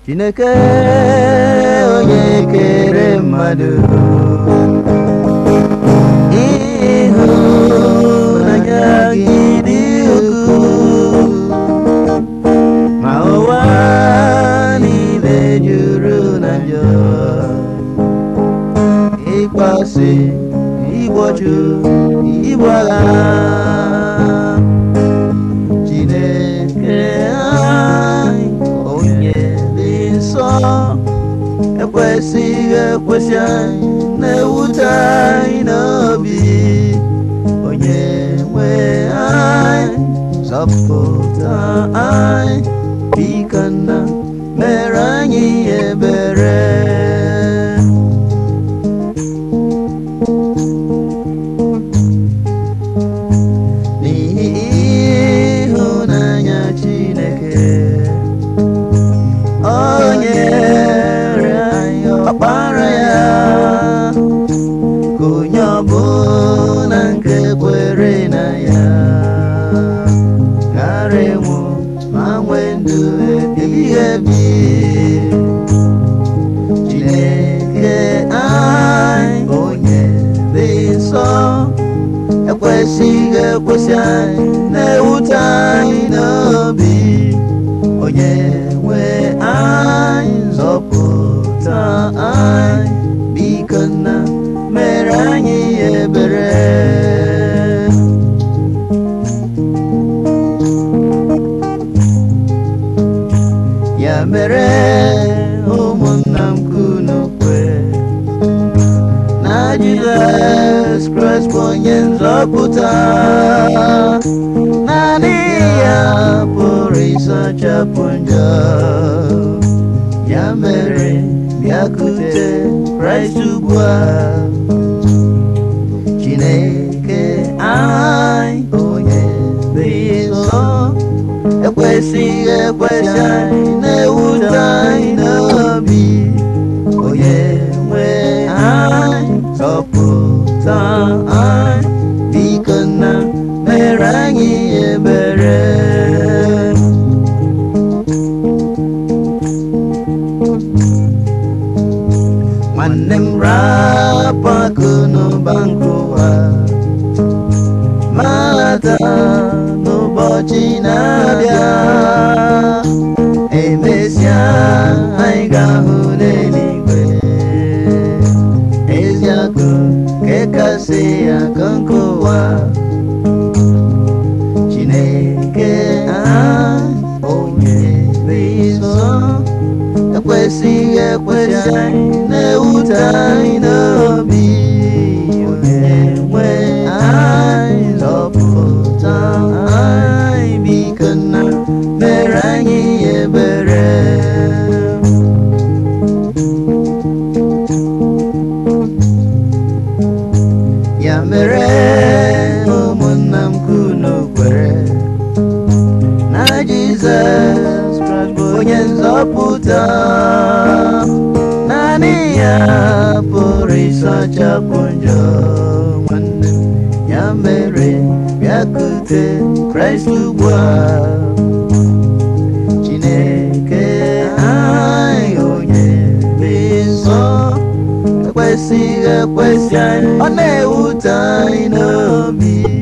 chineke onye kere mmadụ ịhụnanya gị dị ukwuu ma ụwa niile juru na njọ ịkpasị igbochu igbu agha chineke anyị onye dị nsọ ekwesịghị ekwesị anyị na-ewute anyị n'obi onye nwe anyị zọpụta anyị biko nna mere anyị ebere n'ihi ịhụnanya Chineke o nyere anyị ọkpara ya ka onye ọbụla nke kwere na ya ghara ịnwụ ma nwee ndụ ebighị ebi Chineke anyị onye dị nsọ ekwesịghị ekwesị anyị na-ewute anyị n'obi onye nwe anyị nzọpụta anyị biko nna mere anyị ebere ya mere ụmụnna m kunu kwe na Jizọs Kraịst bụ onye nzọpụta naanị ya pụrụ ịsachapụ njọ ya mere bịakute Kraịst ugbu a Chineke anyị onye dị nsọ ekwesịghị ekwesị anyị na-ewute anyị n'obi onye nwe anyị zọpụta anyị biko nna mere anyị ebere nwanne m rapụ akụ n'ụba nke ụwa mata n'ụbọchị na-abịa emesịa anyị ga-ahụ n'eluigwe ezi akụ nke kasị akụ nke ụwa chineke anyị onye dị nsọ ekwesịghị ekwesị anyị na-ewute anyị n'obi onye nwe anyị zọpụta anyị biko nna mere anyị ebere ya mere ụmụnna m kunu kwere na Jizọs Kraịst bụ onye nzọpụta naanị ya pụrụ ịsachapụ njọ nwanne m ya mere bịakute Kraịst ugbu a Chineke anyị onye dị nsọ ekwesịghị ekwesị anyị ọ na-ewute anyị n'obi